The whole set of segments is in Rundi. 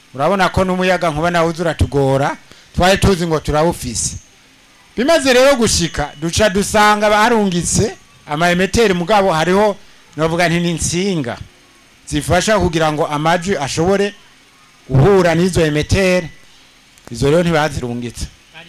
urabona ko n'umuyaga nkuba nawe uza uratugora twari tuzi ngo turawufise bimaze rero gushika duca dusanga barungitse amaemeteri mugabo hariho novuga nti ni insinga zifasha kugira ngo amajwi ashobore guhura n'izo emeteri izo rero ntibazirungitse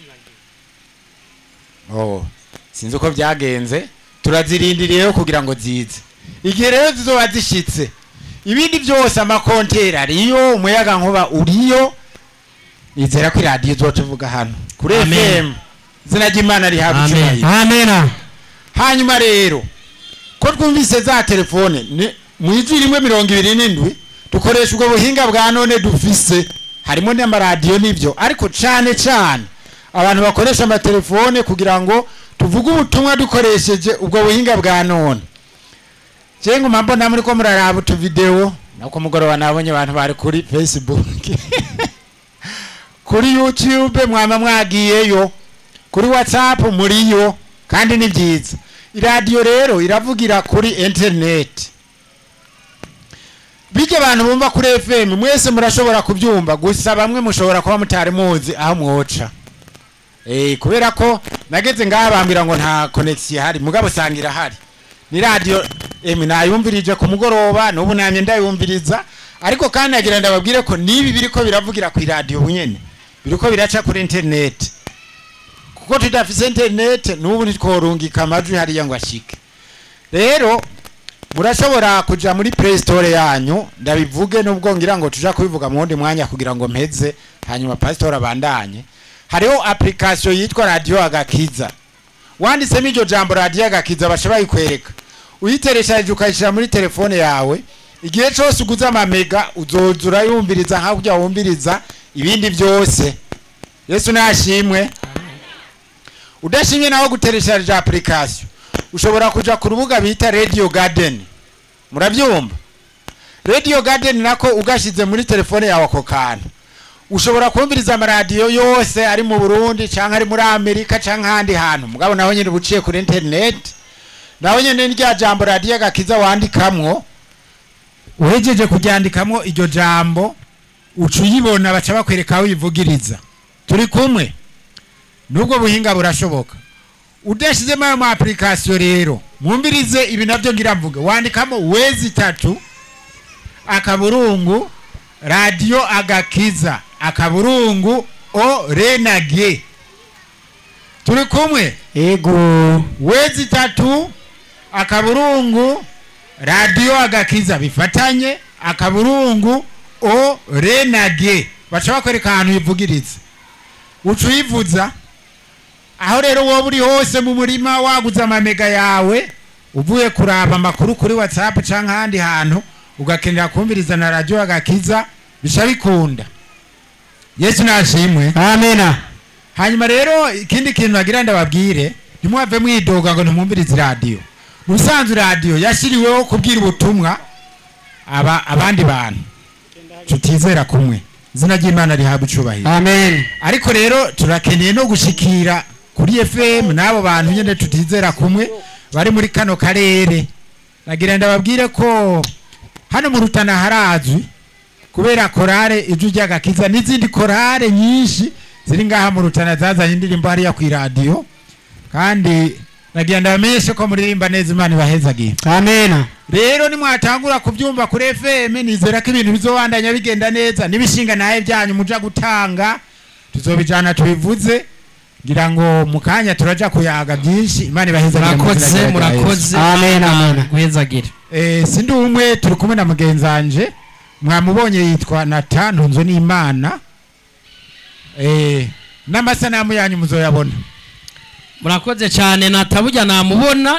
oh sinzi uko byagenze turazirindiriyeho kugira ngo zize igihe rero zizoba zishitse ibindi byose amakonteri ariyo umuyaga nkuba uriyo nizera ko iradiyo izotuvuga hano kuri Amen. fm izina ry'imana rihabwa amen icyubahiro amen hanyuma rero ko twumvise za telefone ni- mu ijwi rimwe mirongo ibiri n'indwi dukoresha ubwo buhinga bwa none dufise harimo n'amaradiyo n'ibyo ariko cyane cyane abantu bakoresha amatelefone kugira ngo tuvuge ubutumwa dukoresheje ubwo buhinga bwa none je nguma mbona muri ko muraraba utuvidewo nako mugoroba nabonye abantu bari kuri facebook kuri youtube mwama mwagiyeyo kuri whatsapp muriyo kandi ni byiza iradiyo rero iravugira kuri interineti bijya abantu bumva kuri fm mwese murashobora kubyumva gusa bamwe mushobora kuba mutari muzi aho mwoca Eh, kubera ko nageze ngaha bambwira ngo nta konegisiyo ihari mugabo usanga irahari ni radiyo emi nayumvirije ku mugoroba n'ubu namye ndayumviriza ariko kandi nagira ndababwire ko n'ibi biriko biravugira ku iradiyo bunyene biriko biraca kuri interineti kuko tudafise interineti n'ubu ntitworungika amajwi hariya ngo ashike rero murashobora kuja muri play store yanyu ndabivuge nubwo ngira ngo tuja kubivuga mu wundi mwanya kugira ngo mpeze hanyuma pastor abandanye hariho application yitwa radio agakiza wanditsemo iryo jambo radio agakiza basha bayikwereka uyiteresheje ukayishyira muri telefone yawe igihe cyose uguze amamega uzoza urayumviriza nka kurya wumviriza ibindi byose yesu nashimwe udashimye naho guteresheje application ushobora kuja ku rubuga bita radio garden murabyumva radio garden nako ugashize muri telefone yawe ako kantu ushobora kumviriza amaradiyo yose ari mu burundi cyangwa ari muri amerika cyangwa ahandi hantu mugabo naho nyine uciye kuri interineti naho nyine ni rya jambo radiyo agakiza wandikamwo uhejeje kuryandikamwo iryo jambo uca uyibona baca bakwereka aho uyivugiriza turi kumwe n'ubwo buhinga burashoboka udashyizemo ayo ma application rero mwumvirize ibi nabyo ngira mvuge wandikamo wezi itatu akaburungu radiyo agakiza akaburungu o renage turi kumwe ego wezi itatu akaburungu radiyo agakiza bifatanye akaburungu o renage baca bakwereka ahantu uyivugiriza uca uyivuza aho rero wowe uri hose mu murima waguze amamega yawe uvuye kuraba amakuru kuri whatsapp cyangwa ahandi hantu ugakenera kumviriza na radiyo agakiza bisha bikunda yesu nashimwe amen hanyuma rero ikindi kintu nagira ndababwire ntimwave mwidoga ngo ntimwumvirize radiyo mu busanzwe radiyo yashyiriweho kubwira ubutumwa aba abandi bantu tutizera kumwe izina ry'imana rihabwa icubahiro amen ariko rero turakeneye no gushikira kuri fm n'abo bantu nyine tutizera kumwe bari muri kano karere nagira ndababwire ko hano mu rutana harazwi kubera korale ijwi ry'agakiza n'izindi korale nyinshi ziri ngaha mu rutana zazanye indirimbo hariya ku iradiyo kandi nagira ndabamenyeshe ko muririmba neza imana ibahezagiye amen rero nimwatangura kubyumva kuri fm nizera ko ibintu bizobandanya bigenda neza n'ibishinga nawe byanyu muja gutanga tuzobijana tubivuze ngira ngo mu kanya turaja kuyaga byinshi imana ibahezagire mu izina murakoze rya Yesu. murakoze Amen, amen. guhezagire Eh, sindi umwe turi kumwe na mugenzanje mwamubonye yitwa nata ntunzwe n'imana Eh, n'amasanamu yanyu muzoyabona murakoze cyane natabujya namubona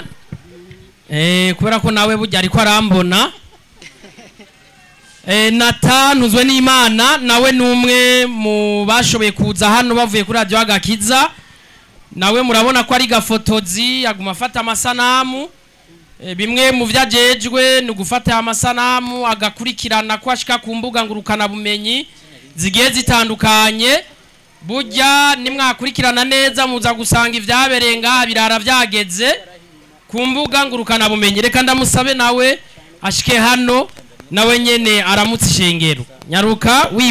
eh, kubera ko nawe burya ariko arambona eh, natanuzwe n'imana nawe ni umwe mu bashoboye kuza hano bavuye kuri radiyo agakiza nawe murabona ko ari gafotozi aguma afata amasanamu eh, bimwe mu byo ajejwe ni ugufata amasanamu agakurikirana ko ashika ku mbuga ngurukanabumenyi zigiye zitandukanye burya nimwakurikirana neza muza gusanga ibyabereye ngaha birara byageze ku mbuga ngurukanabumenyi reka ndamusabe nawe ashike hano nawe nyene aramutse ishengero nyaruka wi